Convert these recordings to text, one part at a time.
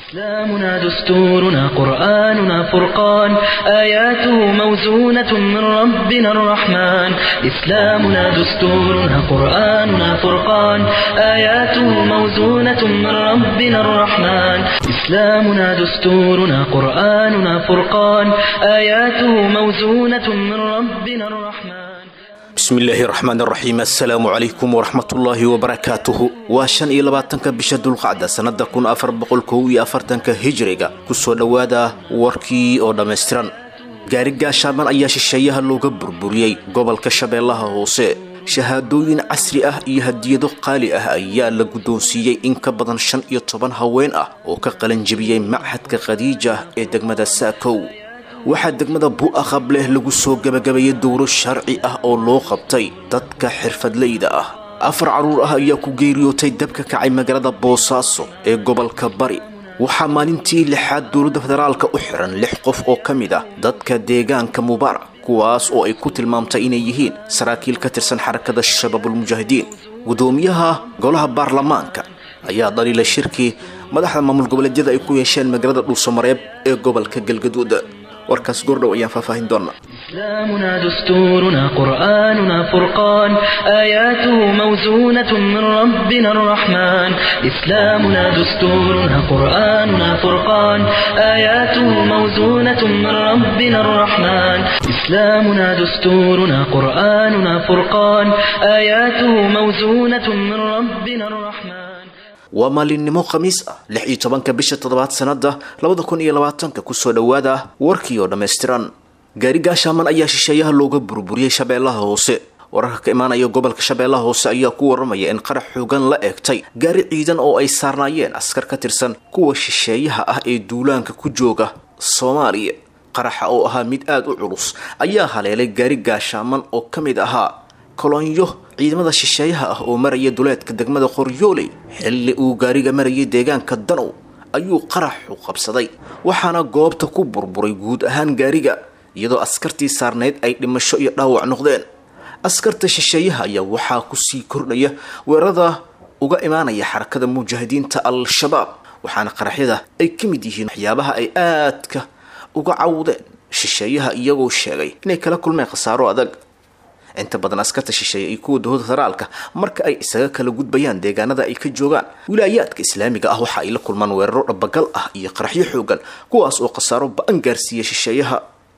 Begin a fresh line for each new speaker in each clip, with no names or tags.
إسلامنا دستورنا قرآننا فرقان آياته موزونة من ربنا الرحمن إسلامنا دستورنا قرآننا فرقان آياته موزونة من ربنا الرحمن إسلامنا دستورنا قرآننا فرقان آياته موزونة من ربنا الرحمن
bismillaahi raxmaan raxiim assalaamu calaykum waraxmatullaahi wabarakaatuhu waa shan iyo labaatanka bisha dulqacda sannada kun afar boqol kow iyo afartanka hijriga kusoo dhowaada warkii oo dhammaystiran gaari gaashaaban ayaa shisheeyaha looga burburiyey gobolka shabeellaha hoose shahaadooyin casri ah iyo hadiyado qaali ah ayaa la guddoonsiiyey in ka badan shan iyo toban haween ah oo ka qalanjebiyey machadka khadiija ee degmada saakow waxaa degmada bu'aqab leh lagu soo gebagabeeyey dowro sharci ah oo loo qabtay dadka xirfadleyda ah afar carruur ah ayaa ku geeriyootay dabka kacay magaalada boosaaso ee gobolka bari waxaa maalintii lixaad dowladda federaalka u xiran lix qof oo ka mid ah dadka deegaanka mubaarak kuwaas oo ay ku tilmaamtay inay yihiin saraakiil ka tirsan xarakada shabaabulmujaahidiin guddoomiyaha golaha baarlamaanka ayaa dhaliila shirkii madaxda maamul goboleedyada ay ku yeesheen magaalada dhuusamareeb ee gobolka galgaduud warkaas goordhow ayaan faahfaahin doonaa
إسلامنا دستورنا قرآننا فرقان آياته موزونة من ربنا الرحمن إسلامنا دستورنا قرآننا فرقان آياته موزونة من ربنا الرحمن إسلامنا دستورنا قرآننا فرقان آياته موزونة من ربنا الرحمن
waa maalinimo khamiis ah lix iyo tobanka bisha toddobaad sannada labada kun iyo labaatanka kusoo dhowaada warkii oo dhammaystiran gaari gaashaaman ayaa shisheeyaha looga burburiyey shabeellaha hoose wararka ka imaanaya gobolka shabeellaha hoose ayaa ku waramaya in qarax xoogan la eegtay gaari ciidan oo ay saarnaayeen askar ka tirsan kuwa shisheeyaha ah ee duulaanka ku jooga soomaaliya qaraxa oo ahaa mid aada u culus ayaa haleelay gaari gaashaaman oo ka mid ahaa kolonyo ciidamada shisheeyaha ah oo maraya duleedka degmada qoryooley xilli uu gaariga marayay deegaanka danow ayuu qaraxu qabsaday waxaana goobta ku burburay guud ahaan gaariga iyadoo askartii saarnayd ay dhimasho iyo dhaawac noqdeen askarta shisheeyaha ayaa waxaa kusii kordhaya weerarada uga imaanaya xarakada mujaahidiinta al-shabaab waxaana qaraxyada ay ka mid yihiin waxyaabaha ay aadka uga cawdeen shisheeyaha iyagoo sheegay inay kala kulmeen khasaaro adag inta badan askarta shisheeye iyo kuwa dowlada federaalka marka ay isaga kala gudbayaan deegaanada ay ka joogaan wilaayaadka islaamiga ah waxa ay la kulmaan weeraro dhabagal ah iyo qaraxyo xoogan kuwaas oo khasaaro ba-an gaarsiiya shisheeyaha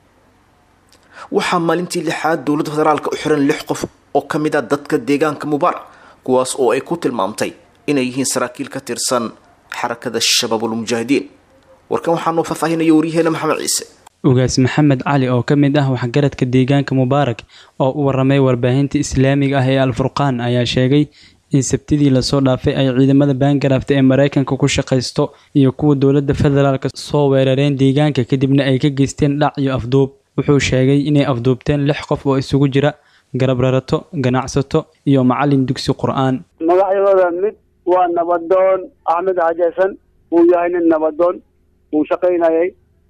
waxaa maalintii lixaad dowladda federaalka u xiran lix qof oo ka mid ah dadka deegaanka mubaarak kuwaas oo ay ku tilmaamtay inay yihiin saraakiil ka tirsan xarakada shabaabulmujaahidiin warkan waxaa noo faahfaahinaya waryaheena maxamed ciise
ugaas maxamed cali oo ka mid ah waxgaradka deegaanka mubaarak oo u waramay warbaahinta islaamiga ah ee alfurqaan ayaa sheegay in sabtidii lasoo dhaafay ay ciidamada baangaraafta ee mareykanka ku shaqaysto iyo kuwa dowladda federaalk soo weerareen deegaanka kadibna ay ka geysteen dhac iyo afduub wuxuu sheegay inay afduubteen lix qof oo isugu jira garab rarato ganacsato iyo macalin dugsi qur-aan
magacyadooda mid waa nabadoon axmed xajasan uu yahay nin nabadoon uu shaqaynayay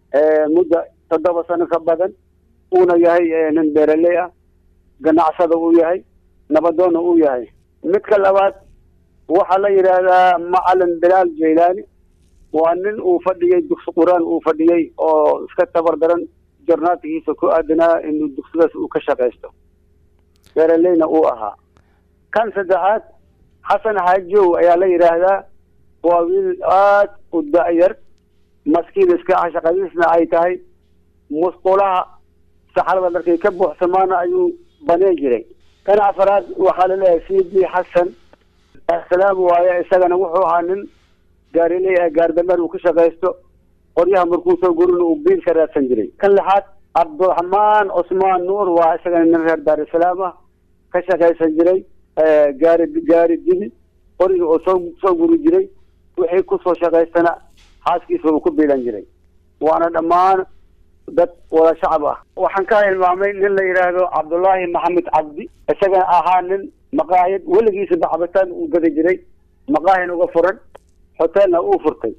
muddo toddoba sano ka badan uuna yahay nin beeraley ah ganacsada uu yahay nabadoonna uu yahay midka labaad waxaa la yidhaahdaa macalin bilaal jaylaani waa nin uu fadhiyey dugsi qur-aan uu fadhiyey oo iska tabar daran jornaadkiisa ku aadanaa inuu dugsidaas uu ka shaqaysto beeraleyna uu ahaa kan saddexaad xasan xaajow ayaa la yidhaahdaa waa wiil aad u da-yar maskiin iska ah shaqadiisna ay tahay musqulaha saxarada markay ka buuxsamaana ayuu baneen jiray kan afaraad waxaa laleeyahay c d xasan salaam waaye isagana wuxuu ahaa nin gaariley ah gaardameer uu ka shaqaysto qoryaha markuu soo gurina uu biil ka raadsan jiray kan lixaad cabdiraxmaan cusmaan nuur waa isagana nin reer daarusalaam ah ka shaqaysan jiray gaari gaari dibi qoriga oo soo soo guri jiray wixii kusoo shaqaystana xaaskiisa uu ku biilan jiray waana dhammaan dad wada shacab ah waxaan ka hilmaamay nin la yidhaahdo cabdullaahi maxamed cabdi isagana ahaa nin maqaayad weligiisaba cabitaan uu gada jiray maqaahin uga furan hotelna uu furtay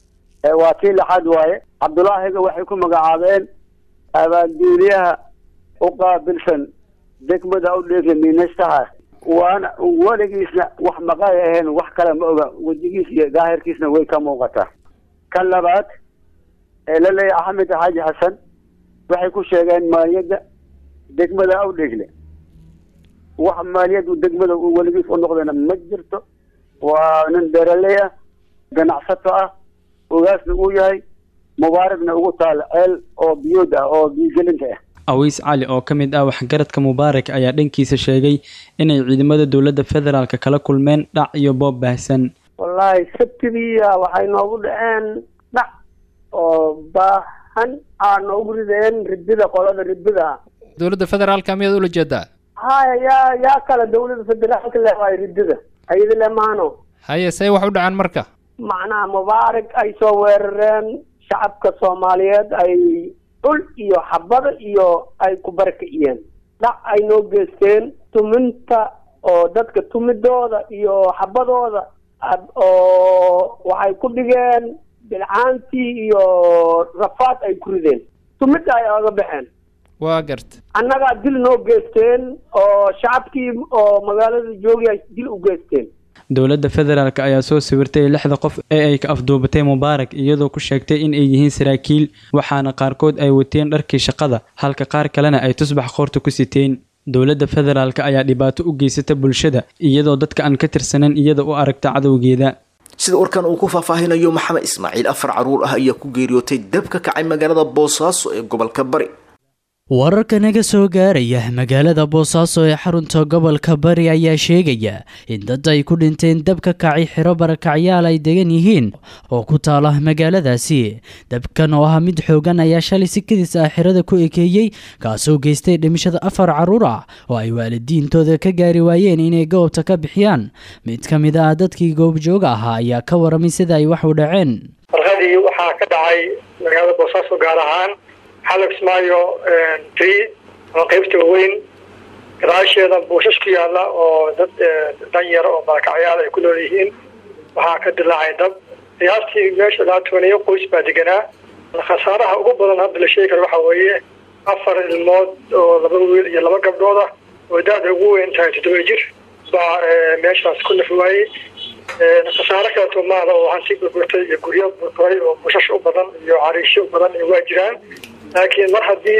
waa tii lixaad waaye cabdulaahiga waxay ku magacaabeen abaanduuliyaha u qaabilsan degmada u dheefa miinaystaha waana weligiisna wax maqaay ahayn wax kale ma oga wejigiis iyo daahirkiisna way ka muuqataa kan labaad ee la leeyahay axmed xaaji xasan waxay ku sheegeen maaliyadda degmada awdhegle wax maaliyaddu degmada uu weligiis u noqdayna ma jirto waa nin beeraley ah ganacsato ah ogaasna uu yahay mubaarakna ugu taala ceel oo biyood ah oo biyogelinta ah
awiis cali oo ka mid ah waxgaradka mubaarak ayaa dhankiisa sheegay inay ciidamada dowladda federaalk kala kulmeen dhac iyo boob baahsan
wallaahi sabtidiiya waxay noogu dhaceen dhac oo baahan aa noogu rideen ridida qolada ridida
dowladda federaalka miyaad ula jeedaa
haya yaa yaa kale dowladda federaalka le waay ridida ayada le maano
haye say wax u dhacaan marka
macnaha mubaarak ay soo weerareen shacabka soomaaliyeed ay dhul iyo xabada iyo ay ku barakiciyeen dhac ay noo geysteen tuminta oo dadka tumidooda iyo xabadooda oo waxay ku dhigeen bilcaantii iyo rafaad ay ku rideen tumidda ay oga baxeen
waa garta
annagaa dil noo geysteen oo shacabkii oo magaalada joogay ay dil u geysteen
dowladda federaalk ayaa soo sawirtay lixda qof ee ay ka afduubatay mubaarak iyadoo ku sheegtay in ay yihiin saraakiil waxaana qaarkood ay wateen dharkii shaqada halka qaar kalena ay tusbax qoorta ku siteen dowladda federaalk ayaa dhibaato u geysata bulshada iyadoo dadka aan ka tirsanan iyada u aragta cadowgeeda
sida warkan uu ku faahfaahinayo maxamed ismaaciil afar caruur ah ayaa ku geeriyootay dab ka kacay magaalada boosaaso ee gobolka bari
wararka naga soo gaaraya magaalada boosaaso ee xarunta gobolka bari ayaa sheegaya in dad ay ku dhinteen dab ka kacay xiro barakacyaal ay degan yihiin oo ku taala magaaladaasi dabkan oo ah mid xoogan ayaa shalay si kadis ah xirada ku ekeeyey kaasoo geystay dhimashada afar caruur ah oo ay waalidiintooda ka gaari waayeen inay goobta ka bixiyaan mid ka mid ah dadkii goobjooga ahaa ayaa ka waramay sida ay wax u dhaceen
farqadii waxaa ka dhacay magaalada boosaaso gaar ahaan xalab ismaayo tri ama qaybta waaweyn gadaasheeda buushash ku yaala oo dad danyar oo barakacyaal ay ku nool yihiin waxaa ka dilaacay dab qiyaastii meesha laatooneyo qoys baa deganaa khasaaraha ugu badan hadda la sheegi karo waxaa weeye afar ilmood oo laba wiil iyo laba gabdhood ah oo da-da ugu weyn tahay toddoba jir baa meeshaas ku nafi waayey khasaare kaleeto maada oo hanti burburtay iyo guryo burburay oo bushash u badan iyo cariisho u badan waa jiraan laakiin mar haddii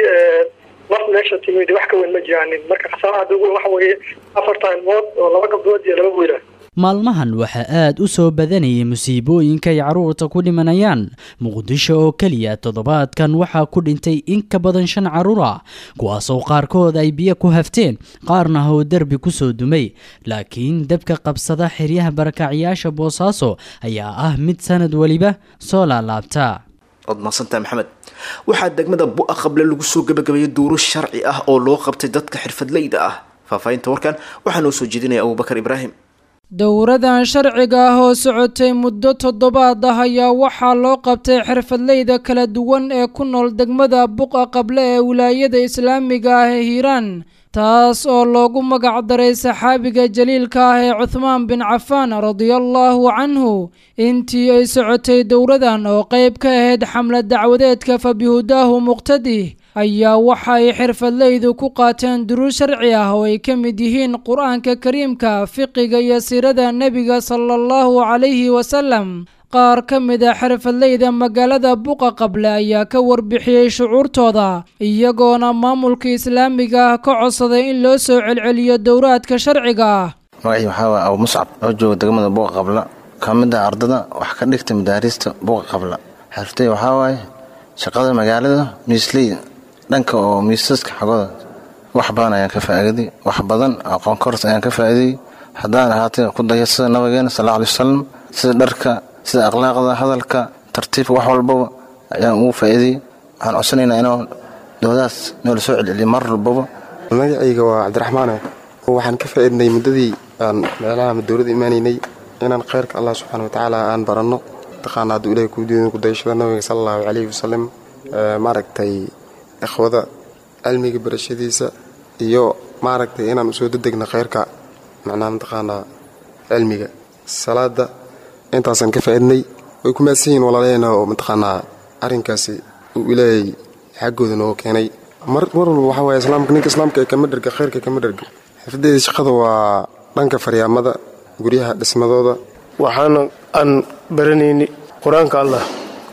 mar meesha timid wax ka weyn ma jiraanin marka khasaaraha hadda ugu weyn waxa weeye afarta ilmood oo laba gabdhood iyo laba wiila
maalmahan waxaa aad u soo badanayay musiibooyinka ay carruurta ku dhimanayaan muqdisho oo keliya toddobaadkan waxaa ku dhintay in ka badan shan carruur ah kuwaasoo qaarkood ay biyo ku hafteen qaarna oo derbi ku soo dumay laakiin dabka qabsada xeryaha barakacyaasha boosaaso ayaa ah mid sanad weliba soo laalaabta
waad mahadsantahay maxamed waxaa degmada bu-a qable lagu soo gabagabeeyay duuro sharci ah oo loo qabtay dadka xirfadleyda ah faahfaahinta warkan waxaa noo soo jeedinaya abubakar ibraahim
dowradan sharciga ah oo socotay muddo toddobaad ah ayaa waxaa loo qabtay xirfadleyda kala duwan ee ku nool degmada buqa qable ee wilaayada islaamiga ah ee hiiraan taas oo loogu magac daray saxaabiga jaliilka ah ee cuthmaan bin cafaan radiallaahu canhu intii ay socotay dowradan oo qeyb ka ahayd xamlad dacwadeedka fabihudaahu muqtadih ayaa waxa ay xirfadleydu ku qaateen duruus sharci ah oo ay ka mid yihiin qur-aanka kariimka fiqiga iyo siirada nebiga sala allahu calayhi wasalam qaar ka mid a xirfadleyda magaalada buqa qable ayaa ka warbixiyey shucuurtooda iyagoona maamulka islaamiga ah ka codsaday in loo soo celceliyo dowraadka sharciga ah
magacii waxaa waaya abu muscab oo jooga degmada buqa qabla ka mid ah ardada wax ka dhigta madaariista buqa qabla xirftay waxaa waaye shaqada magaalada miisleyda dhanka oo miisaska xagooda wax badan ayaan ka faa'iiday wax badan aqoon koros ayaan ka faa'iiday haddaan ahaatay ku daya sida nabigeena sal alay wasalam sida dharka sida akhlaaqda hadalka tartiibka wax walbaba ayaan ugu faa'iiday waxaan codsanaynaa inuu doodaas noola soo celceliyo mar walbaba
magacayga waa cabdiraxmaane waxaan ka faa'iidnay muddadii aan meelaha dowladda imaanaynay inaan khayrka allah subxaana watacaala aan baranno taqaana hadduu ilahay kuu diidan kudayashada nabiga sala allahu calayhi wasalam maaragtay ikhwada cilmiga barashadiisa iyo maaragtay inaan usoo dedegna khayrka macnaha mataqaanaa cilmiga salaada intaasaan ka faa'iidnay way ku maadsan yihiin walaalaheena oo mataqaanaa arrinkaasi uu ilaahay xaggooda nooga keenay mar mar walba waxaa waaya islaamka ninka islaamka ee kama dherga khayrka kama dherga xirfadeeda shaqada waa dhanka faryaamada guryaha dhismadooda
waxaana aan baranayni qur-aanka allah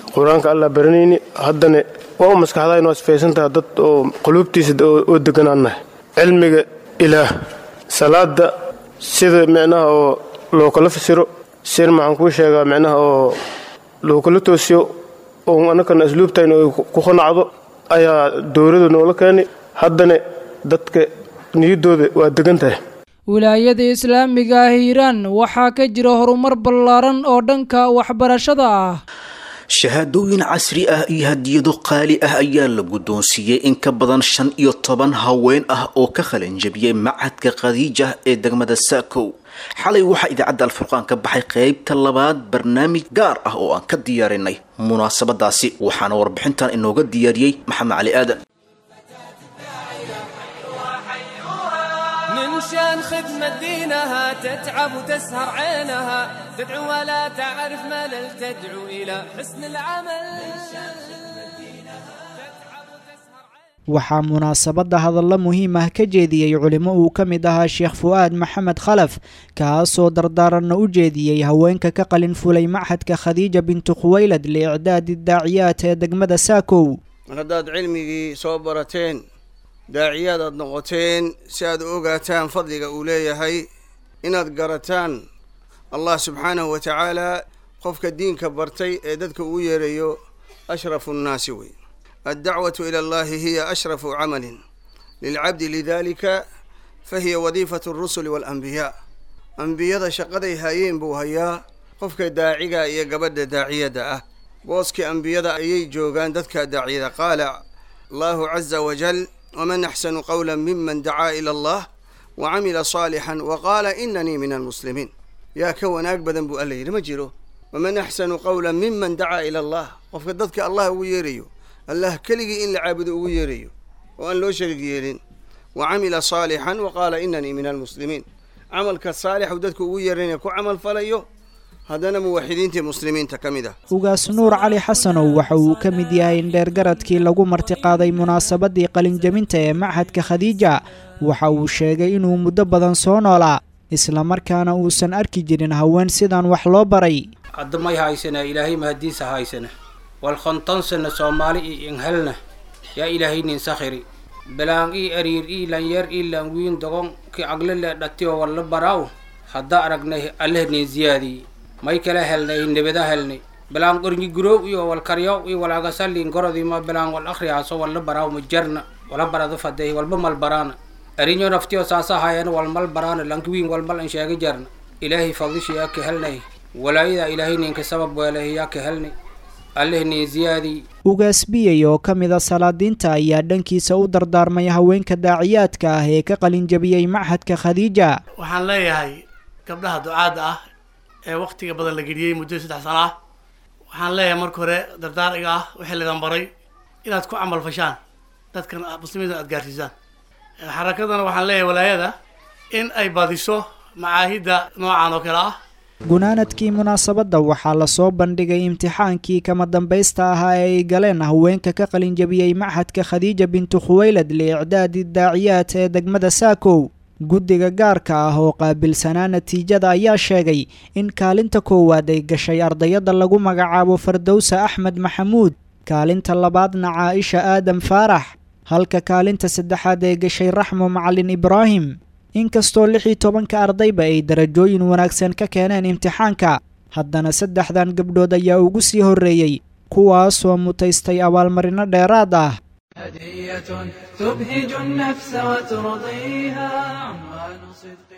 qur-aanka allah baranayni haddana waa u maskaxdaa inuu asfaysantaha dad oo quluubtiisa oo deganaannahay cilmiga ilaah salaada sida micnaha oo loo kala fasiro sir maxaan kuu sheegaa micnaha oo loo kala toosiyo oo annakana asluubtayna ay ku qanacdo ayaa dowlada noola keenay haddana dadka niyaddooda waa degan tahay
wilaayada islaamiga ah hiiraan waxaa ka jira horumar ballaaran oo dhanka waxbarashada ah
shahaadooyin casri ah iyo hadiyado qaali ah ayaa la guddoonsiiyey in ka badan shan iyo toban haween ah oo ka qalanjabiyey macadka khadiija ee degmada saakow xalay waxaa idaacadda alfurqaan ka baxay qaybta labaad barnaamij gaar ah oo aan ka diyaarinay munaasabadaasi waxaana warbixintan inooga diyaariyey maxamed cali aadan
من شان خدمة دينها تتعب وتسهر عينها تدعو ولا تعرف ملل تدعو إلى حسن العمل
waxaa munaasabadda hadallo muhiim ah ka jeediyey culimo uu ka mid ahaa sheekh fu'aad maxamed khalaf kaasoo dardaaranna u jeediyey haweenka ka qalin fulay machadka khadiija bintu khuwaylad liicdaadi daaciyaat ee degmada saakow
mar haddaad cilmigii soo barateen daaciyaad aad noqoteen si aad u ogaataan fadliga uu leeyahay inaad garataan allah subxaanahu wa tacaala qofka diinka bartay ee dadka uu yeerayo ashrafu nnaasi wey addacwatu ila allahi hiya ashrafu camalin lilcabdi lidalika fahiya wadiifatu alrusuli waalanbiyaa ambiyada shaqaday hayeen buu hayaa qofka daaciga iyo gabadha daaciyadda ah booskii ambiyada ayay joogaan dadka daaciyada qaala allahu caza wajal waman axsanu qawla miman dacaa ila allah wa camila saalixan wa qaala inanii min almuslimiin yaa ka wanaag badan buu alla yidhi ma jiro waman axsanu qawla miman dacaa ila allah qofka dadka allah ugu yeerayo allah keligii in la caabudo ugu yeerayo oo aan loo shariig yeelin wa camila saalixan wa qaala inanii min almuslimiin camalka saalixu dadku ugu yeeranaya ku camal falayo haddana muwaxidiintii muslimiinta ka mid ah
ugaas nuur cali xasanow waxa uu ka mid yahay in dheergaradkii lagu martiqaaday munaasabadii qalinjabinta ee machadka khadiija waxa uu sheegay inuu muddo badan soo noolaa islamarkaana uusan arki jirin haween sidan wax loo baray
hadda may haysana ilaahay mahadiisa haysana wal khontansana soomaali io inhelna yaa ilaahay nin sakhiri bilaan ii ariir ii lanyar ii lanwiin dogon ki aglele dhatiyo walla baraaw hadda aragnay alleh nin ziyaadii may kala helnay nebada helnay bilaan qornyi gurow iyo wal karyaw iyo wal agasalin gorodima bilaan wal akhriyaaso walla baraaw ma jarna wala barado faday walba mal baraana arinyo naftiyo saasa hayan wal mal baraana lankiwiin wal mal an sheega jarna ilaahay fadlishi yaa ka helnay walaayada ilaahay ninka sabab weelahay yaa ka helnay alleh nin ziyaadii
ugaas biyey oo ka mida salaadiinta ayaa dhankiisa u dardaarmay haweenka daaciyaadka ah ee ka qalinjabiyey machadka khadiija
waxaan leeyahay gabdhaha ducaadda ah ee wakhtiga badan la geliyey muddo saddex sano ah waxaan leeyahay marka hore dardaariga ah wixii ladan baray inaad ku camal fashaan dadkan muslimiinta aad gaarsiisaan xarakadana waxaan leeyahay walaayada in ay badiso macaahidda noocan oo kale ah
gunaanadkii munaasabadda waxaa lasoo bandhigay imtixaankii kama dambaysta ahaa ee ay galeen haweenka ka qalinjabiyey machadka khadiija bintu khuwaylad liicdaadi daaciyaat ee degmada saakow guddiga gaarka ah oo qaabilsanaa natiijada ayaa sheegay in kaalinta koowaad ay gashay ardayadda lagu magacaabo fardowsa axmed maxamuud kaalinta labaadna caaisha aadam faarax halka kaalinta saddexaad ay gashay raxmo macalin ibraahim inkastoo lix iyo tobanka ardayba ay darajooyin wanaagsan ka keeneen imtixaanka haddana saddexdan gabdhood ayaa ugu sii horreeyey kuwaasoo mutaystay abaalmarino dheeraad ah
هدية تبهج النفس وترضيها عنوان صدق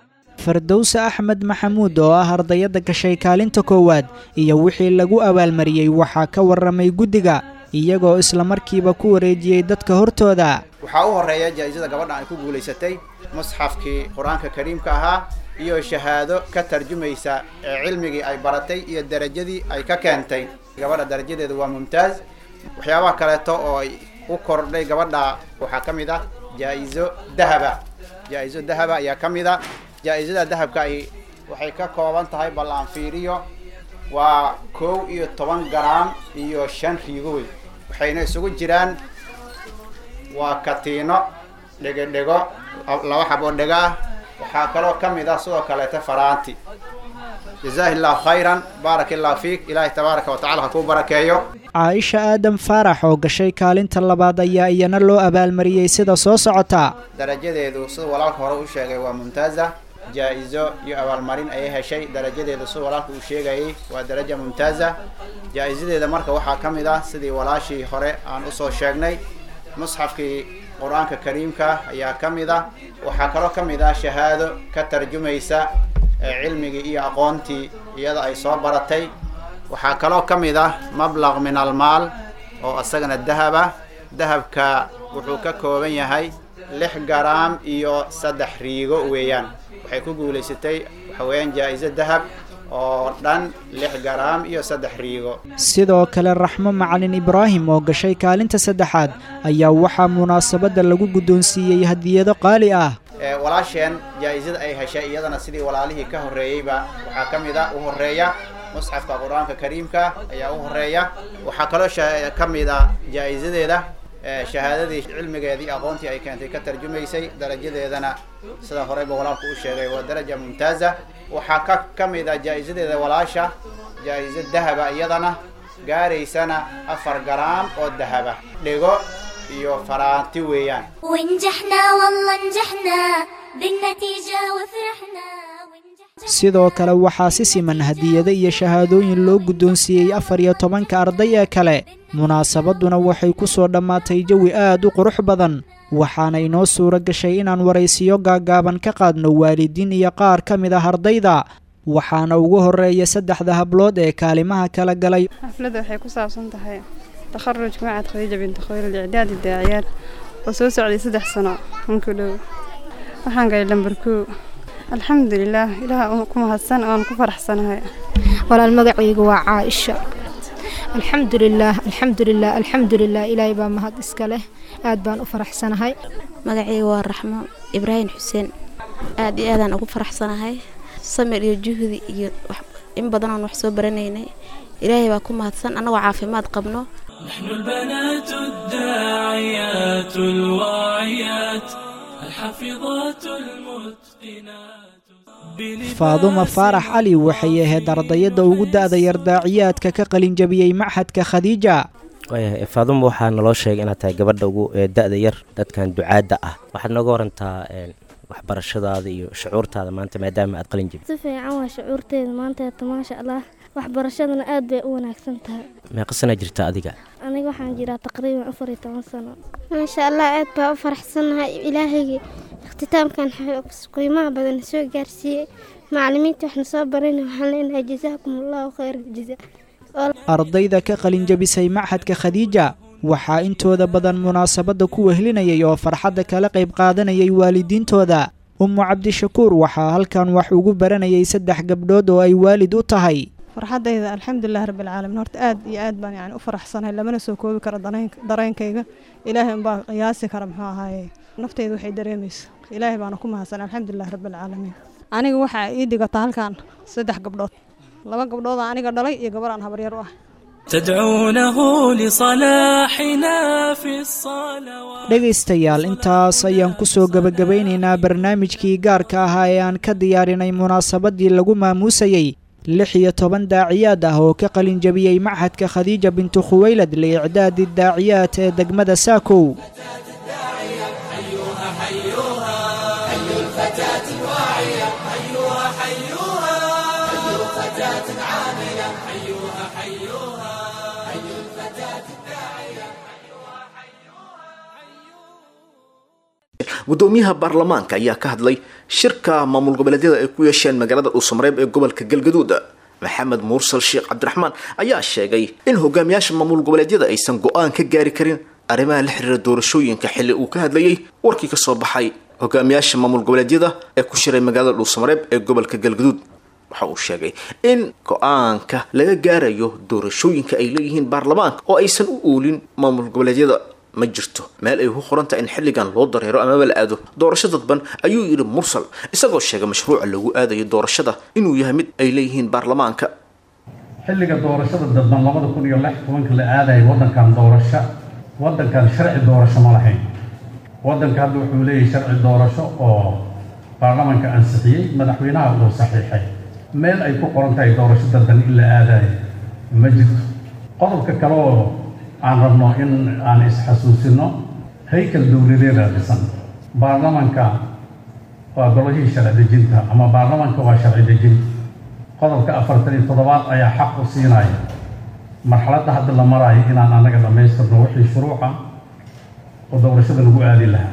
fardowse axmed maxamuud oo ah ardayadda gashay kaalinta koowaad iyo wixii lagu abaalmariyey waxaa ka warramay guddiga iyagoo islamarkiiba ku wareejiyey dadka hortooda
waxaa u horeeya jaa-isada gabadha ay ku guulaysatay musxafkii qur-aanka kariimka ahaa iyo shahaado ka tarjumaysa ee cilmigii ay baratay iyo darajadii ay ka keentay gabadha darajadeeda waa mumtaaz waxyaabaha kaleeto oo ay u kordhay gabadha waxaa ka mid ah jaa-iso dahaba jaa-iso dahaba ayaa ka mid a jaa-isada dahabka ay waxay ka kooban tahay bal aan fiiriyo waa kow iyo toban garaam iyo shan riigoy waxayna isugu jiraan waa katiino dhego dhego laba xaboo dhego ah waxaa kaloo ka mid ah sidoo kaleeta faraanti jazaahi allahu khayran baaraka allahu fiik ilaahay tabaaraka wa tacala ha kuu barakeeyo
caaisha aadam faarax oo gashay kaalinta labaad ayaa iyana loo abaalmariyey sida soo socota
darajadeedu sida walaalka hore u sheegay waa mumtaaza jaa-iso iyo abaalmarin ayay heshay darajadeedu sida walaalka uu sheegayay waa daraja mumtaaza jaa-isadeeda marka waxaa ka mid ah sidii walaashii hore aan usoo sheegnay musxafkii qur-aanka kariimka ayaa ka mid ah waxaa kaloo ka mid ah shahaado ka tarjumaysa cilmigii iyo aqoontii iyada ay soo baratay waxaa kaloo ka mid ah mablaq min almaal oo isagana dahab ah dahabka wuxuu ka kooban yahay lix garaam iyo saddex riigo weeyaan waxay ku guulaysatay waxa weeyaan jaa-iso dahab oo dhan lix garaam iyo saddex riigo
sidoo kale raxmo macalin ibraahim oo gashay kaalinta saddexaad ayaa waxaa munaasabadda lagu guddoonsiiyey hadiyado qaali ah
walaasheen jaa-isada ay heshay iyadana sidii walaalihii ka horreeyeyba waxaa ka mid a u horreeya musxafka qur-aanka kariimka ayaa u horeeya waxaa kaloo ka mid a jaa-isadeeda shahaadadii cilmigeedii aqoontii ay keentay ka tarjumaysay darajadeedana sida horeyba walaalku u sheegay waa daraja mumtaaza waxaa ka ka mid a jaa-isadeeda walaasha jaa-iso dahaba iyadana gaaraysana afar garaam oo dahaba dhigo iyo faraanti weeyaan
ونجحنا والله نجحنا بالنتيجة وفرحنا
sidoo kale waxaa si siman hadiyado iyo shahaadooyin loo guddoonsiiyey afar iyo tobanka arday ee kale munaasabadduna waxay ku soo dhammaatay jawi aad u qurux badan waxaana inoo suuro gashay inaan waraysiyo gaagaaban ka qaadno waalidiin iyo qaar ka mid ah ardayda waxaana ugu horreeya saddexda hablood ee kaalimaha kala galay
xafladda waxay ku saabsan tahay takharujka macad khadiija binti khayr licdaadi daaciyaad oo soo socday saddex sano hanku dhow waxaan galay lambar koo alxamdulilaah ilaah ku mahadsan oon ku faraxsanahay
walaal magacaygu waa caaisha alxamdulilaah alxamdulilah alxamdulilah ilaahay baa mahad iska leh aad baan u faraxsanahay
magacayga waa raxmo ibraahim xuseen aad iyo aadaan ugu faraxsanahay samir iyo juhdi iyo in badan oon wax soo baranaynay ilaahay baa ku mahadsan annagoo caafimaad qabno
نحن البنات الداعيات الواعيات الحافظات المتقنات
faadumo faarax cali waxay ahayd ardayadda ugu da'da yar daaciyaadka ka qalinjabiyey maxadka khadiija
waayahay faadumo waxaa naloo sheegay inaad tahay gabadha ugu da-da yar dadkan ducaadda ah waxaad nooga warantaa waxbarashadaada iyo shucuurtaada maanta maadaama aad qalin jabid
si fiican waa shucuurteeda maanteeta maasha allah waxbarashadana aad bay u wanaagsan tahay
meeqa sanaa jirta adiga
aniga waxaan jiraa taqriiban afar iyo toban sano
maasha allah aad baa u faraxsannahay ilaahayga ikhtiitaamkan qiimaha badan soo gaarsiiyey macalimiinta waxna soo barayna waxaan leenahay jazaakum allahu khayr jaza
ardayda ka qalinjabisay maxadka khadiija waxaa intooda badan munaasabadda ku wehlinayay oo farxadda kala qayb qaadanayay waalidiintooda ummu cabdishakuur waxaa halkan wax ugu baranayay saddex gabdhood oo ay waalid u tahay
farxaddayda alxamdulilah rabbilcaalamiin horta aad iyo aad baan yani u faraxsanahay lamana soo koobi karo dareenkayga ilaahay unbaa qiyaasi kara muxuu ahaaye nafteyda waxay dareemaysa ilaahay baana ku mahadsan alxamdulilah rabbilcaalamiin aniga waxaa ii dhigata halkan saddex gabdhood laba gabdhooda aniga dhalay iyo gabar aan habaryar u ah
تدعونه لصلاحنا في الصلوات
dhegaystayaal intaas ayaan ku soo gebagabaynaynaa barnaamijkii gaarka ahaa ee aan ka diyaarinay munaasabaddii lagu maamuusayey lix iyo toban daaciyaad ah oo ka qalin jabiyey maxadka khadiija bintu khuwaylad liicdaadi daaciyaad ee degmada saakow
gudoomiyaha baarlamaanka ayaa ka hadlay shirka maamul goboleedyada ay ku yeesheen magaalada dhuusamareeb ee gobolka galgaduud maxamed muursal sheekh cabdiraxmaan ayaa sheegay in hogaamiyaasha maamul goboleedyada aysan go-aan ka gaari karin arrimaha la xiriira doorashooyinka xilli uu ka hadlayay warkii kasoo baxay hogaamiyaasha maamul goboleedyada ee ku shiray magaalada dhuusamareeb ee gobolka galgaduud waxa uu sheegay in go-aanka laga gaarayo doorashooyinka ay leeyihiin baarlamaanka oo aysan u oolin maamul goboleedyada ma jirto meel ay ku qorantahay in xilligan loo dareero amaba la aado doorasho dadban ayuu yidhi mursal isagoo sheegay mashruuca lagu aadayo doorashada inuu yahay mid ay leeyihiin baarlamaanka
xilliga doorashada dadban labada kun iyo lix tobanka la aadaya waddankan doorasho waddankan sharci doorasho ma lahayn waddanka hadda wuxuu leeyahay sharci doorasho oo baarlamaanka ansixiyey madaxweynaha uu saxiixay meel ay ku qoran tahay doorasho dadban in la aadayo ma jirto qodobka kale oo aan rabno in aan isxasuusino haykal dowladeeda dhisan baarlamanka waa golihii sharci dejinta ama baarlamanka waa sharci dejin qodobka afartan iyo toddobaad ayaa xaq u siinaya marxaladda hadda la maraayo inaan annaga dhammaystirno wixii shuruuca oo doorashada lagu aadi lahaa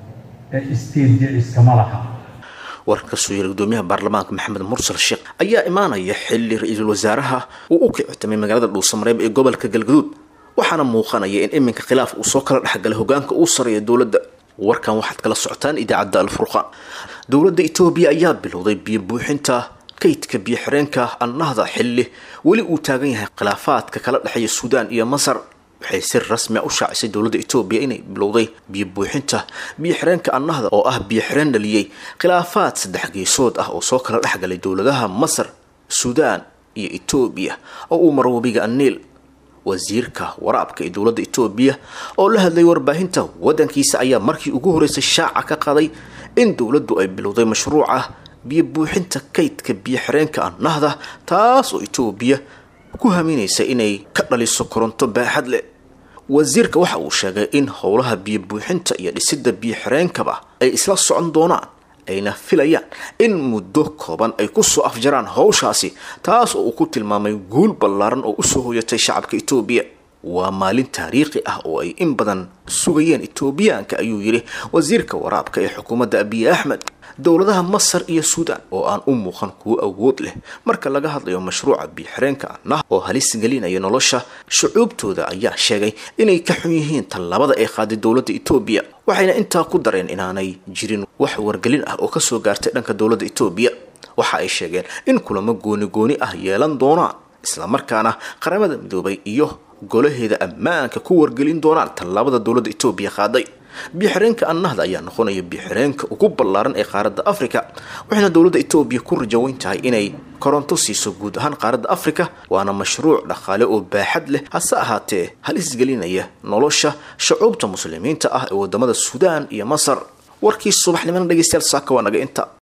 ee isteedya iskama laha
warkan kasoo yeeray gudoomiyaha baarlamaanka maxamed mursal sheekh ayaa imaanaya xilli ra-iisul wasaaraha uu u kictamay magaalada dhuusamareeb ee gobolka galgaduud waxaana muuqanaya in iminka khilaaf uu soo kala dhexgalay hogaanka uu sareeya dowladda warkan waxaad kala socotaan idaacadda alfurqaan dowladda etoobiya ayaa bilowday biyo buuxinta kaydka biyo xireenka annahda xilli weli uu taagan yahay khilaafaadka kala dhexeeya suudaan iyo masar waxay si rasmi a u shaacisay dowladda etoobiya inay bilowday biyo buuxinta biyo xireenka annahda oo ah biyo xireen dhaliyey khilaafaad saddex geesood ah oo soo kala dhexgalay dowladaha masar suudaan iyo etoobiya oo uu maro webiga aniil wasiirka waraabka ee dowladda etoobiya oo la hadlay warbaahinta waddankiisa ayaa markii ugu horreysay shaaca ka qaday in dowladdu ay bilowday mashruuca biyo buuxinta kaydka biyo xireenka annahda taas oo etoobiya ku haminaysa inay ka dhaliso koronto baaxad leh wasiirka waxa uu sheegay in howlaha biyo buuxinta iyo dhisidda biyo xireenkaba ay isla socon doonaan ayna filayaan in muddo kooban ay kusoo afjaraan howshaasi taas oo uu ku tilmaamay guul ballaaran oo usoo hoyatay shacabka etoobiya waa maalin taariikhi ah oo ay in badan sugayeen etoobiyaanka ayuu yidhi wasiirka waraabka ee xukuumadda abiy axmed dowladaha masar iyo suudaan oo aan u muuqan kuwo awood leh marka laga hadlayo mashruuca biyo-xireenka annah oo halis gelinaya nolosha shucuubtooda ayaa sheegay inay ka xun yihiin tallaabada ay qaaday dowladda etoobiya waxayna intaa ku dareen inaanay jirin wax wargelin ah oo kasoo gaartay dhanka dowladda etoobiya waxa ay sheegeen in kulamo gooni gooni ah yeelan doonaan islamarkaana qaramada midoobay iyo golaheeda ammaanka ku wargelin doonaan tallaabada dowladda etoobiya qaaday biyo-xireenka annahda ayaa noqonaya biyo-xireenka ugu ballaaran ee qaaradda afrika waxayna dowladda etoobiya ku rajaweyn tahay inay koronto siiso guud ahaan qaaradda afrika waana mashruuc dhaqaale oo baaxad leh hase ahaatee halis gelinaya nolosha shucuubta muslimiinta ah ee wadamada suudaan iyo masar warkii subaxnimana dhegeystayaal saaka waa naga inta